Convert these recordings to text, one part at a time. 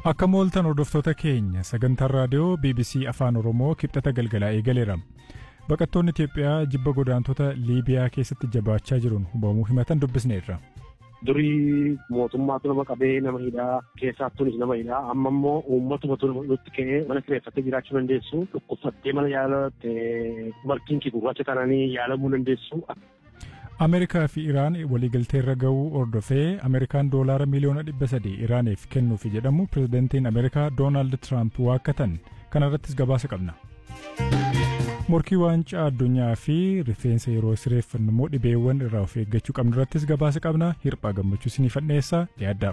Akka mooltan hordoftoota keenya sagantaan raadiyoo BBC Afaan Oromoo kibxata galgalaa eegaleera. Baqattoonni Itoophiyaa jibba godaantota Liibiyaa keessatti jabaachaa jiruun hubamuu himatan dubbisneerra. Durii mootummaatu nama qabee nama hidhaa keessaattuunis nama hidhaa amma immoo uummatuma nutti ka'ee mana kireeffattee jiraachuu dandeessu dhukkubsattee mana yaalatte markiin kee gurraacha taananii yaalamuu dandeessu. Ameerikaa fi Iraan waliigalteerra ga'uu hordofee Ameerikaan doolaara miliyoona dhibba sadii Iraaniif kennuufi jedhamu pirezidantiin Ameerikaa Doonaald Tiraamp waakkatan kana irrattis gabaasa qabna. Morkii waancaa addunyaa fi rifeensa yeroo sireeffannu immoo dhibeewwan irraa of eeggachuu qabnu irrattis gabaasa qabna hirphaa gammachuu isiniif dhiyeessaa dhiyaaddaa.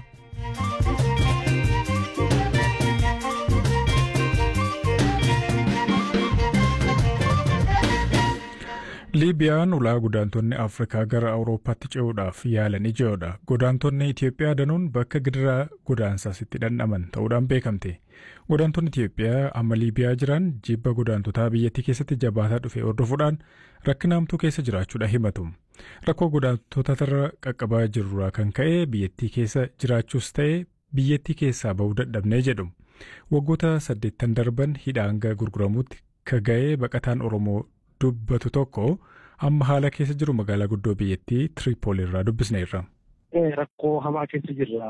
Liibiyaan ulaa godaantonni Afrikaa gara Awurooppaatti ce'uudhaaf yaalan ijoodha. Godaantonni Itoophiyaa danuun bakka gidiraa godaansaas itti dhandhaman ta'uudhaan beekamte. Godaantonni Itoophiyaa amma Liibiyaa jiran jibba godaantotaa biyyattii keessatti jabaataa dhufe hordofuudhaan rakkina hamtuu keessa jiraachuudha himatu. Rakkoo godaantotarra qaqqabaa jirurraa kan ka'e biyyattii keessa jiraachuus ta'e biyyattii keessaa bahuu dadhabnee jedhu. Waggoota saddeettan darban hidhaa hanga gurguramuutti ka ga'ee baqataan Oromoo dubbatu tokko amma haala keessa jiru magaalaa guddoo biyyattii Tiripool irraa dubbisneerra. Rakkoo hamaa keessa jirra.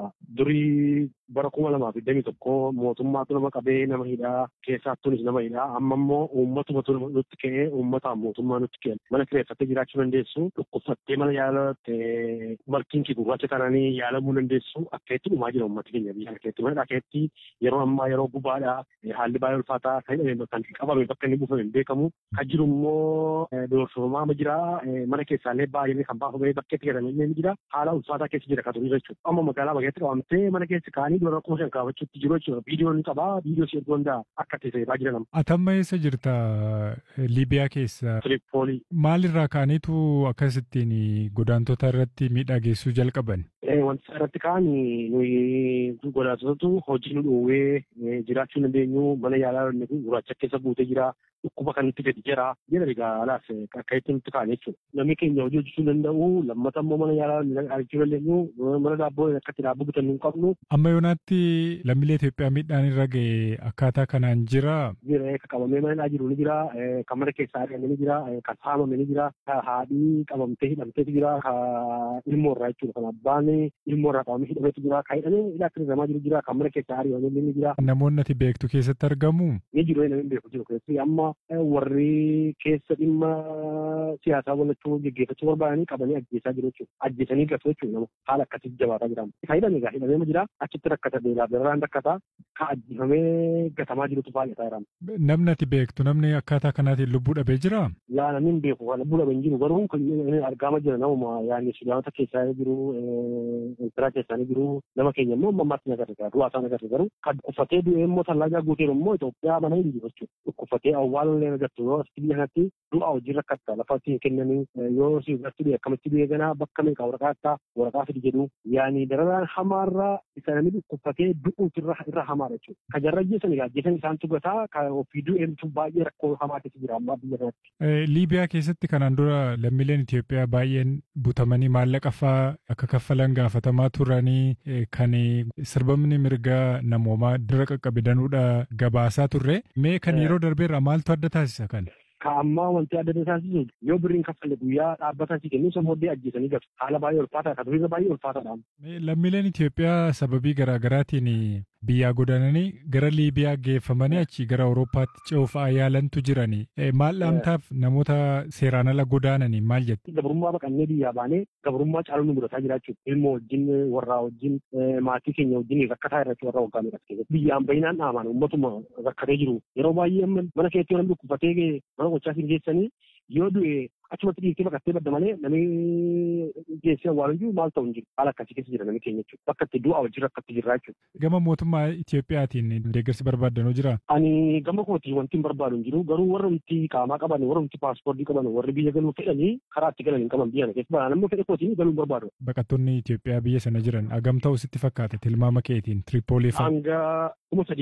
Durii bara kuma lamaa fi digdamii tokko mootummaatu nama qabee nama hidhaa keessaattuunis nama hidhaa amma immoo uummatuma nutti ka'ee uummataan mootummaa nutti kenna. Mana kireeffattee jiraachuu dandeessu dhukkubsattee mana yaalatte markiin kee gurraacha taananii yaalamuu dandeessu akka itti dhumaa jira uummati keenya biyya keetti mana dhakeetti yeroo ammaa yeroo gubaadha haalli baay'ee ulfaataa kan kan qabame bakka inni buufame hin beekamu kan jiru immoo doorsifamaa jira mana keessaallee baay'ee kan baafamee bakkeetti galame ni jira haala ulfaataa keessa jira kan turii jechuudha. Amma magaalaa bageetti qabamtee mana keessa kaanii dura kuma shan kaafachuutti jiru jechuudha. Viidiyoon qabaa viidiyoo si erguu danda'a akka itti fayyadamaa jiran. Atamma eessa jirta Liibiyaa keessa? Tiripoolii. Maalirraa kaaniitu akkasittiin godaantota irratti miidhaa geessuu jalqaban? Wanti irratti kaan nuyi godaantotatu hojii nu dhoowwee jiraachuu dandeenyu mana yaalaa gurraacha keessa guutee jira. Dhukkuba kan nutti gadi jira. Jira egaa alaas akka itti nutti kaan jechuudha. Namni keenya hojii hojjechuu danda'u lammata immoo mana yaalaa argachuu dandeenyu mana daabboo akka itti daabboo bitannu hin qabnu. Amma yoonaatti lammiilee Itoophiyaa miidhaan irra ga'e akkaataa kanaan jira. Jira kan qabamee mana jiru ni jira. Kan mana keessaa argame ni jira. Kan saamame ni jira. Kan haadhii qabamtee hidhamteetu jira. Kan ilmoo irraa jechuudha. Kan abbaan ilmoo irraa qabamee hidhameetu jira. Kan hidhamee hidhaa akka hirramaa jiru jira. Kan mana keessaa ari'amee ni jira. Namoonni ati beektu keessatti argamu. Ni jiru namni beeku jiru keessatti amma warri keessa dhimma siyaasaa walachuu geggeeffachuu barbaadanii qabanii ajjeesaa jiru jechuudha. Ajjeesanii gatu jechuudha nama haala akkasitti jabaataa jira. Kan hidhame egaa hidhamee jira achitti rakkata beelaa birraan rakkata kan ajjeefamee gatamaa jirutu baay'ataa jira. Namni ati beektu namni akkaataa kanaatiin lubbuu dhabee jira? Yaa namni hin beeku kan lubbuu dhabee hin jiru garuu argaama jira namuma yaani sudaanota keessaa jiru Eertiraa keessaa jiru nama keenya immoo ammaatti nagarra jira du'aa isaa nagarra garuu kan uffatee du'ee immoo tallaagaa guuteen immoo Itoophiyaa mana hin jiru jechuudha. Uffatee awwaalallee nagartu yoo asitti biyya kanatti du'a hojii rakkatta lafa itti kennanii yoo si irratti du'e akkamitti du'e ganaa bakka meeqa waraqaa akka waraqaa fidi jedhu yaani dararaan hamaarraa isa namni dhukkubfatee du'uutu irra irra hamaadha jechuudha. Kan jarra ajjeesan egaa ajjeesan isaan tugataa kan ofii du'eemtu baay'ee rakkoo hamaa keessa jira ammaa biyya kanatti. Liibiyaa keessatti kanaan dura lammiileen Itoophiyaa baay'een butamanii maallaqa fa'aa akka kaffalan gaafatamaa turanii kan sirbamni mirgaa namoomaa dura qaqqabidanuudha gabaasaa turre mee kan yeroo darbeerraa maaltu adda taasisa kan? Ka ammaa wanti adda taasisu yoo birriin kaffalle guyyaa dhaabbataa si kennu isa booddee ajjeesanii gatu. Haala baay'ee ulfaataa kan duriirra baay'ee ulfaataadha. Lammiileen Itoophiyaa sababii garaagaraatiin biyyaa godaananii gara Liibiyaa geeffamanii achi gara Awurooppaatti ce'uuf yaalantu jirani. Maal dhaamtaaf namoota seeraan ala godaananii maal jetti? Gabrummaa baqannee biyyaa baanee gabrummaa caaluu nu mudataa jira jechuudha. Ilmoo wajjin warraa wajjin maatii keenya wajjin rakkataa irratti warra waggaa meeqa keessatti. Biyyaan baay'inaan dhaamaan uummatuma rakkatee jiru. Yeroo baay'ee mana keessatti yoo namni dhukkubfatee mana gochaa siin geessanii yoo du'e achumatti dhiirtee baqattee badda malee namni geessee awwaalu jiru maal ta'u hin jiru haala akkasii keessa jira namni keenya jechuudha bakka itti du'a wajjin rakkatti jirra jechuudha. Gama mootummaa Itoophiyaatiin deeggarsi barbaaddanoo jira. Ani gama kootii wanti hin barbaadu hin jiru garuu warra nuti qaamaa qaban warra nuti paaspoortii qaban warri biyya galuu fedhanii karaa itti galan hin qaban biyya kana keessa balaan ammoo fedhe kootiin galuu hin barbaadu. Baqattoonni Itoophiyaa biyya sana jiran agam ta'u sitti fakkaata tilmaama keetiin Tiripoolii fa'a. Hanga kuma sadii